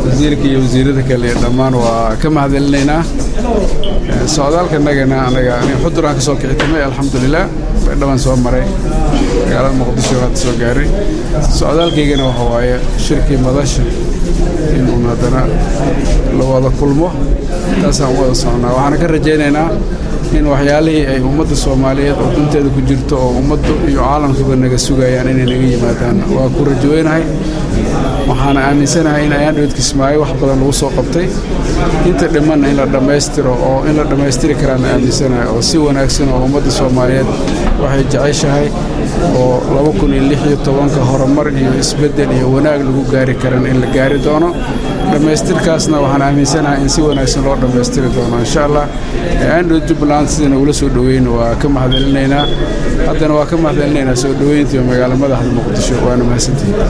wasiirka iyo wasiirada kale dhammaan waa ka mahadcelinaynaa socdaalka nagana anaga xuduraan ka soo kicitamay alxamdulilah baydhabaan soo maray magaalada muqdisho hadda soo gaaray socdaalkaygana waxa waaye shirkii madasha inuun haddana la wada kulmo taasaan u wada socnaa waxaana ka rajaynaynaa in waxyaalihii ay ummadda soomaaliyeed oo dunteeda ku jirto oo ummaddu iyo caalamkuba naga sugayaan inay naga yimaadaan waa ku rajoweynahay waxaana aaminsanahay in ayaan dhowed kismaayo wax badan lagu soo qabtay inta dhimanna in la dhammaystiro oo in la dhammaystiri karaana aaminsanahay oo si wanaagsan oo ummadda soomaaliyeed waxay jeceshahay oo laba kun iyo lix iyo tobanka horumar iyo isbeddel iyo wanaag lagu gaari karan in la gaari doono dhammaystirkaasna waxaan aaminsanahay in si wanaagsan loo dhammaystiri doono insha allah andhow jubbaland sida nagula soo dhoweyna waa ka mahadcelinaynaa haddana waa ka mahadcelinaynaa soo dhoweyntii magaalo madaxda muqdisho waana mahadsantihin